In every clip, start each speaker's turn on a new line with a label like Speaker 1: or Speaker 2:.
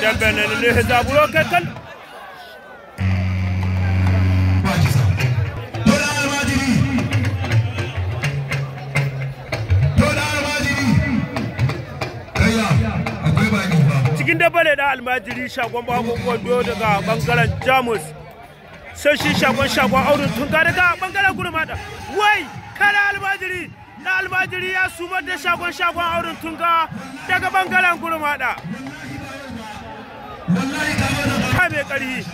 Speaker 1: dambe na ne zaburo kai kan cikin dabba ne da almajiri shagon bakon kwando daga bangaren jamus sai shi shagon shagon auren tunga daga bangaren gurmada wai kare almajiri na almajiri ya sumar da shagon shagon auren tunga daga bangaren gurmada ka mai ƙarfi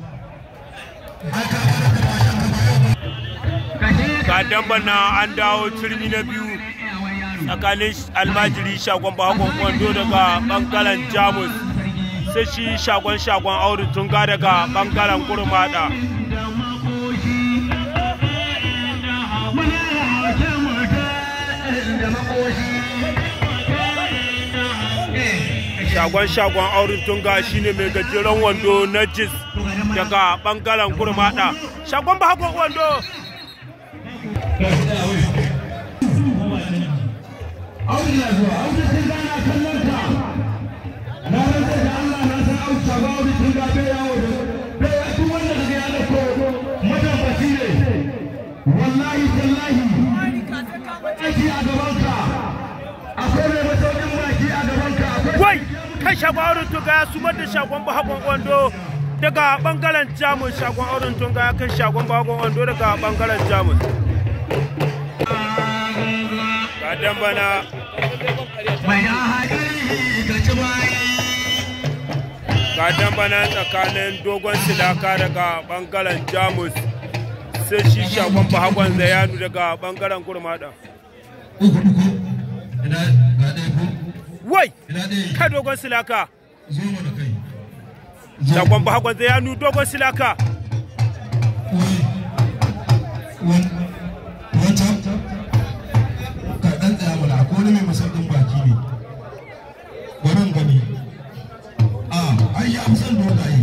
Speaker 1: ga damban na an dawo turmi na biyu tsakanin almajiri shagon bakon kwando daga bangaren jamus sai shi shagon shagon auren tunga daga bangaren gurmada shagon shagon auren tunga shine mai gajeren wando na jis daga bangaren gurmada shagon bakon wando
Speaker 2: Audu na zuwa, Audu sun gana kallon ka. Na rantsa da Allah na san Audu shaba Audu sun ga bai yawo da bai ya duk wanda kaga ya dauko matabbaci ne. Wallahi tallahi aiki a gaban ka. Akwai mai masaukin baki a gaban ka. Akwai
Speaker 1: wai kai shagon auren tunga ya sumar da shagon bakon wando daga bangaren jamus shagon auren tunga ya kai shagon bakon wando daga bangaren jamus ga dambana
Speaker 2: mai da haƙari ka ci bayi.
Speaker 1: ga dambana tsakanin dogon silaka daga bangaren jamus sai shi shagon bahakon zayanu daga bangaren gurmada
Speaker 2: Uku uku. Ina ga ɗaya ko?
Speaker 1: wai
Speaker 2: Ina ɗaya.
Speaker 1: kai dogon silaka
Speaker 2: Zo mu da kai.
Speaker 1: shagon bahakon zayanu dogon silaka
Speaker 2: wancan ka ɗan tsaya mana ko wani mai masaukin baki ne wurin gani a ai ya fi son dogaye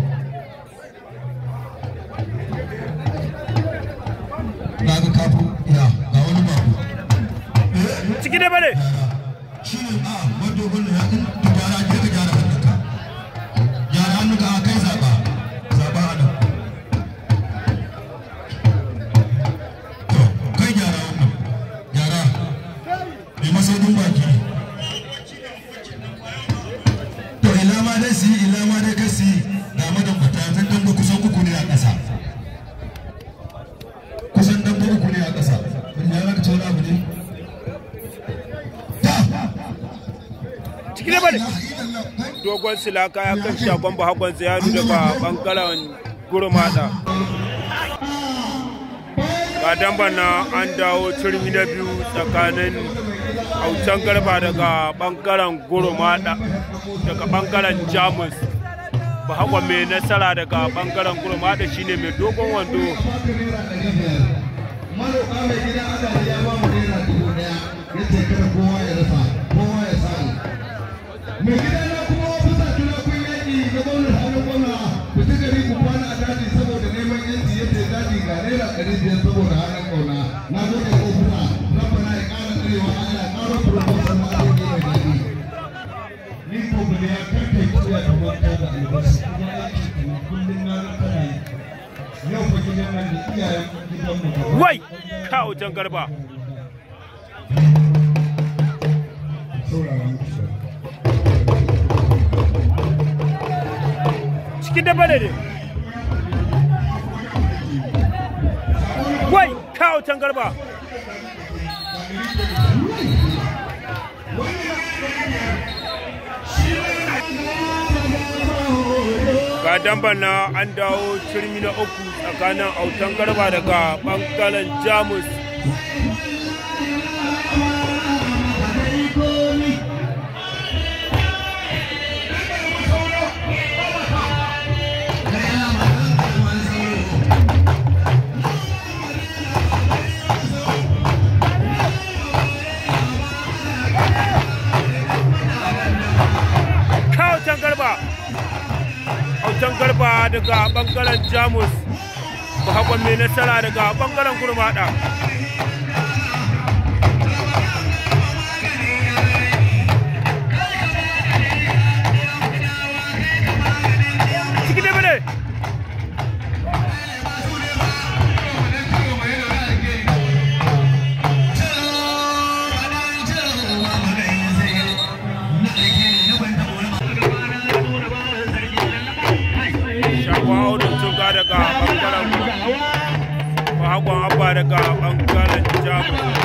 Speaker 2: na ga kafu ya ga wani babu
Speaker 1: ciki da bane
Speaker 2: shi ne a wani dogon ya ɗin gyara ke ka gyara hannunka gyara hannunka a kai zaɓa zaɓa a nan To, kai gyara wannan gyara mai masaukin baki to ila ma dai su yi ila ma dai ka su yi ga madambata zan damba kusan uku ne a ƙasa kusan damba uku ne a ƙasa wanda ya raka ce wani abu ne ta
Speaker 1: ciki da bane dogon silaka ya kan shagon bahakon zayanu daga bangaren gurmada ga damban na an dawo turmi na biyu tsakanin autan garba daga bangaren gurmada daga bangaren jamus bahakon mai nasara daga bangaren gurmada shine mai dogon wando
Speaker 2: maroƙa mai gida ana da ya ba mu naira dubu ɗaya ya ce kada kowa ya rasa kowa ya samu mai gida na kuma ofisa tuna kun yaƙi ga gwamnan hannun gwamna ku ci gari ku kwana a daji saboda neman yanci yadda ya daji ga naira ɗari biyar saboda hannun ƙauna na gode ofisa rabbana ya ƙara tsarewa Allah ya ƙara promotion na aure mai daɗi ni ko ba da ya karkai kuya da wata da albashi kuma aiki kuma kullum na ga kana yi yau fa gidan nan da iyayen gidan mu gaba
Speaker 1: wai ka autan garba
Speaker 2: saurara muku sai
Speaker 1: cikin da bane ne wai ka autan garba ga damban na an dawo turmi na uku tsakanin autan garba daga bangaren jamus ka autan garba autan garba daga bangaren jamus ba mai nasara daga bangaren gurmada bangaren jamus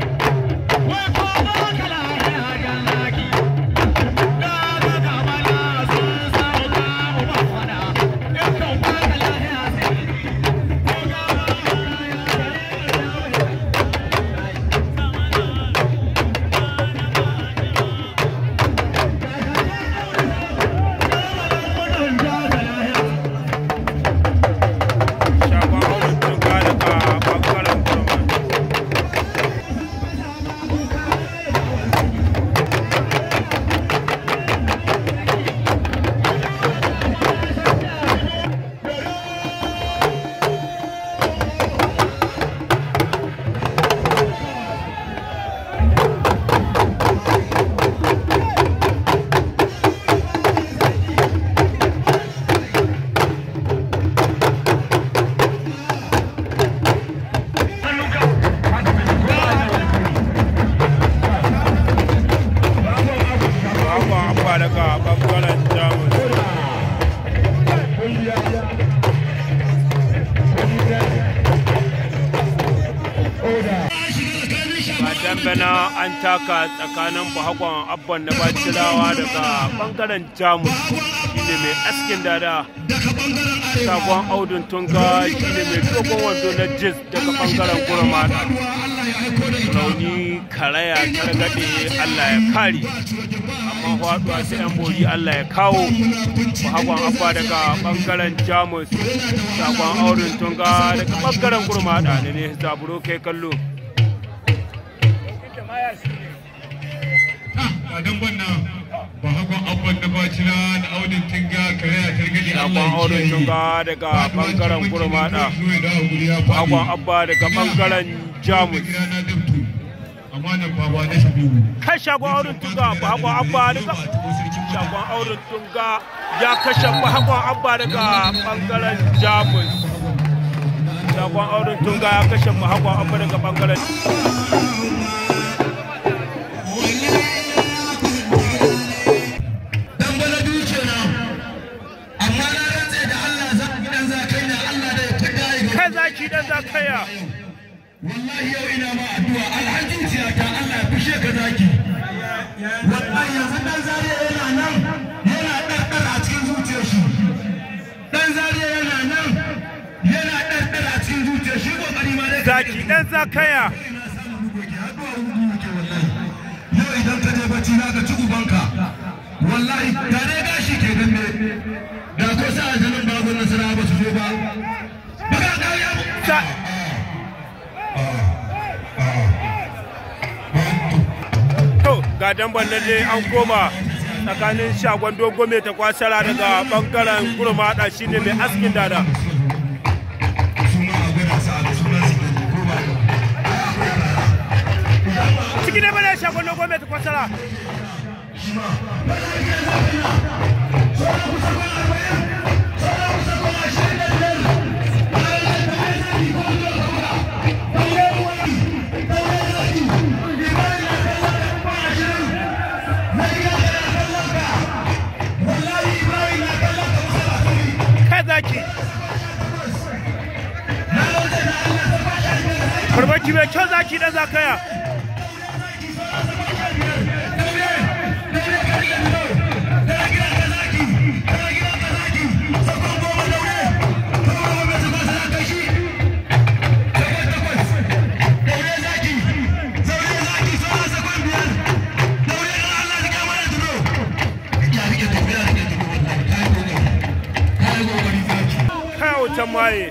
Speaker 1: shagon auren tunga daga bangaren kurma Babu abba daga bangaren jamus ba dambana an taka tsakanin bahakon abban na bacirawa daga bangaren jamus shine mai askin dada sakon audun tunga shine mai dogon wando na jis daga bangaren gurmada rauni karaya targaɗe allah ya kare amma faɗuwa sai yan bori allah ya kawo bahakon abba daga bangaren jamus sakon audun tunga daga bangaren gurmada ne ne zaburo kai kallo
Speaker 3: a dan wannan ba hakon abban da bacina da audin tinga kare a targade
Speaker 1: sakon audun tunga daga bangaren gurmada bahakon abba daga bangaren jamus
Speaker 3: gida na dabtu amma nan baba na shabibu
Speaker 1: kai shagon auren tunga bahakon abba daga shagon auren tunga ya kashe bahakon abba daga bangaren jamus shagon auren tunga ya kashe bahakon abba daga bangaren
Speaker 2: dan bana duke na amma na rantse da Allah za a gidan za kai na Allah da ya tada ya ga
Speaker 1: kai zaki dan zakaya
Speaker 2: wallahi yau ina ma addu'a alhaji tiyata Allah ya fishe ka zaki wallahi yanzu dan zariya yana nan yana ɗarɗar a cikin zuciyar shi dan zariya yana nan yana ɗarɗar a cikin zuciyar shi kokari ma dai
Speaker 1: zaki dan zakaya
Speaker 2: ina samun rugoki haɗuwa rugu yake wallahi yau idan ka je bacci za ka ci ubanka wallahi da dai gashi ke dambe da ko sa ajalin babu nasara ba su zo ba baka ƙarya ba
Speaker 1: Za- to ga damban nan dai an koma tsakanin shagon dogo mai ta kwasara daga bangaren gurmada shine mai askin dada
Speaker 2: suna a gwada sa a suna su ne ko ba
Speaker 1: ciki ne bane shagon dogo mai ta kwasara kai zaki farmaki mai kyau zaki dan zakaya kai wutan maye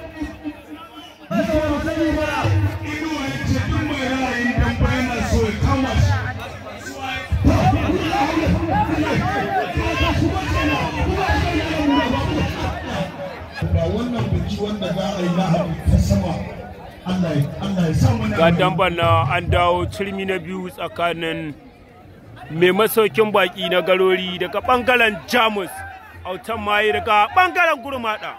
Speaker 2: ba wannan biki wanda za a yi lahadi ta sama Allah ya Allah ya sa mana
Speaker 1: ga damban na an dawo cirmi na biyu tsakanin mai masaukin baki na garori daga bangaren jamus autan maye daga bangaren gurmada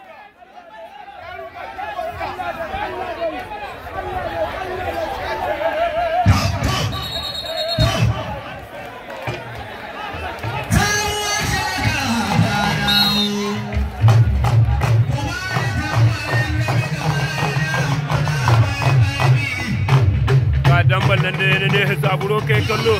Speaker 1: damban nan da ya ne zaburo kai kallo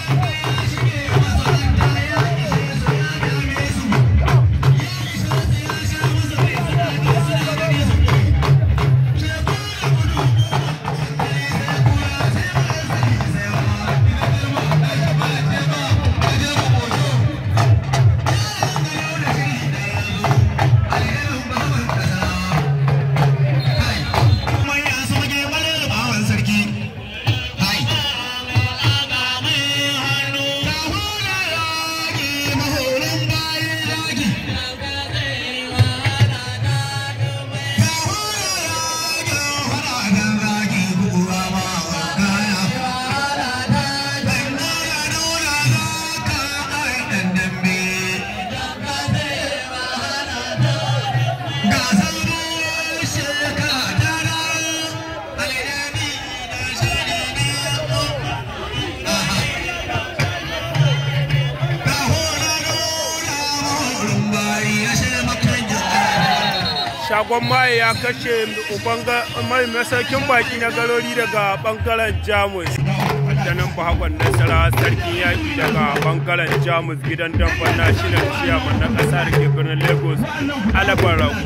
Speaker 1: shagon maye ya kashe mai masaukin baki na garori daga bangaren jamus addanin bahakon nasara sarkin yaƙi daga bangaren jamus gidan damban national chairman na ƙasa da ke birnin lagos alabar rago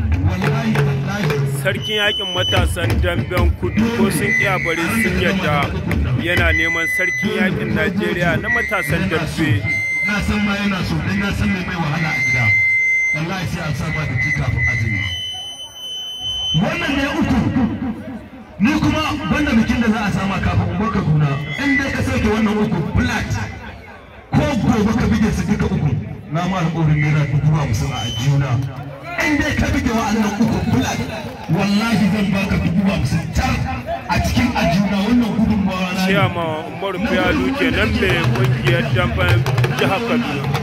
Speaker 1: sarkin yaƙin matasan damben kudu ko sun iya bari sun yadda yana neman sarkin yaƙin najeriya na matasan dambe
Speaker 2: na san ma yana so dan na san mai wahala a gida wallahi sai an saba da kafin azumi wannan ne uku ni kuma banda bikin da za a sama kafin in baka kuna in dai ka sauke wannan uku flat ko gobe ka bige su duka uku na ma alƙawarin naira dubu hamsin a ajiyuna in dai ka bige wa'annan uku flat wallahi zan baka dubu hamsin tar a cikin ajiyuna wannan gudunmawa na
Speaker 1: ciyama umaru fiyalu kenan mai kungiyar damben jihar kaduna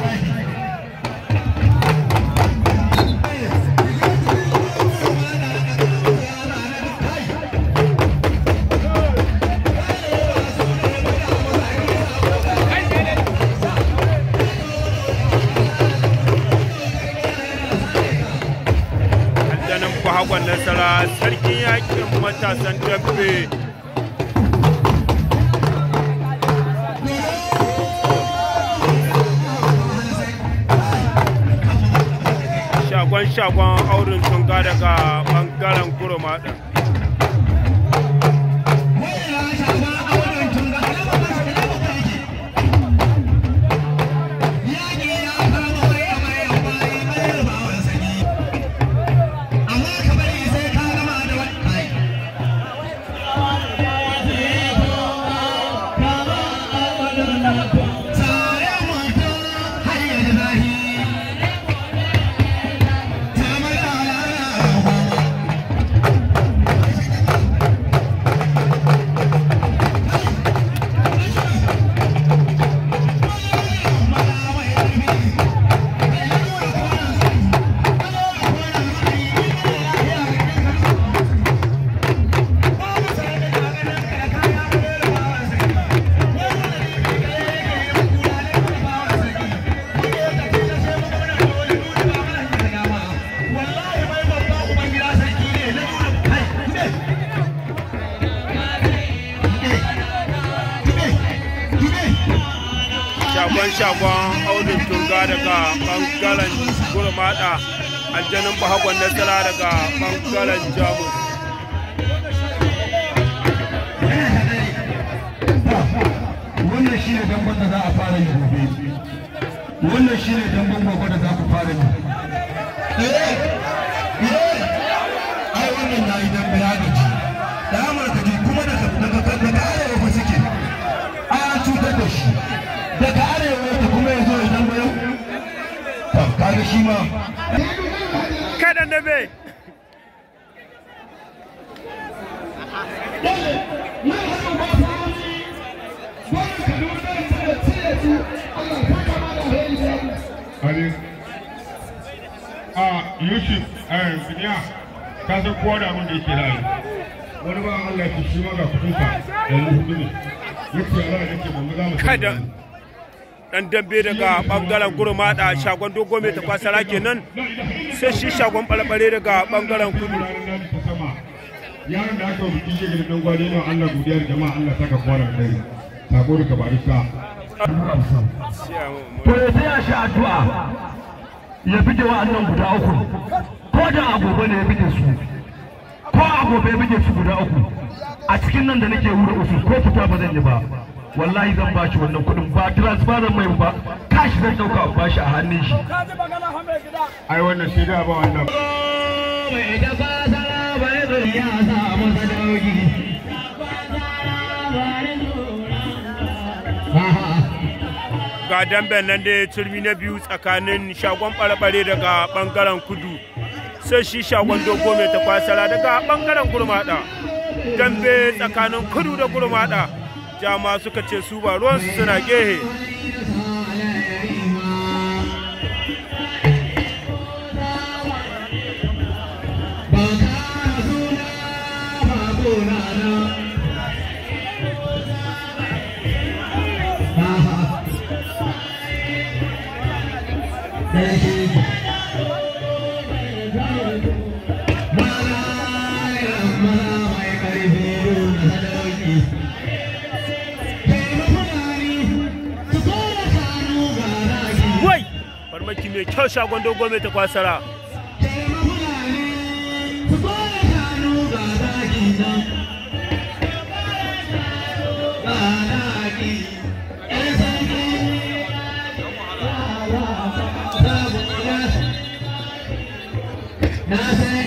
Speaker 1: aljanin bahagwan nasara sarkin yakin matasan dambe shagon shagon auren tunga daga bangaren kurmaɗa shagon shagon aunin tunga daga bangaren gurmada aljanin bahagwan nasara daga bangaren jamus
Speaker 2: wannan shi ne damban da za a fara yi gobe wannan shi ne damban gobe da za ku fara yi ai wannan na yi dambe ya gaji da amurka ke kuma daga arewa fa suke an cutar da shi daga arewa ta kuma ya zo ya dambe yau kaga shi ma
Speaker 1: kaɗan da bai
Speaker 3: Halin. A Yusuf, eh, Biniya, ka san kowa da abin da yake rayu. Wani ba Allah ya shi ma ga kudinka yanzu hudu ne. Yake Allah ya ce ban za mu
Speaker 1: kada dan dambe daga bangaren gurmada shagon dogo mai takwasara kenan sai shi shagon balbare daga bangaren kudu
Speaker 3: ranar ta sama. yaron da aka wa bikin shi gidan gwani ne Allah godiya da jama'a Allah saka kowa da dare sako daga barista
Speaker 4: to ya taya shi addu'a ya bige wa'annan guda uku ko da agobe ne ya bige su ko agobe ya bige su guda uku a cikin nan da nake wuri usu ko fita ba zan yi ba wallahi zan ba shi wannan kuɗin ba transfer zan mai ba kashi zan ɗauka a bashi a hannun shi
Speaker 3: ai wannan sai da ba wannan
Speaker 2: mai da fasara bai zai ya sa masa dauki
Speaker 1: ga damben nan da turmi na biyu tsakanin shagon ɓarɓare daga ɓangaren kudu sai shi shagon dogo mai takwasara daga ɓangaren gurmaɗa dambe tsakanin kudu da gurmaɗa jama suka ce su ba ruwansu suna gehe wai farmaki mai kyau shagon dogo mai takwasara
Speaker 2: Na san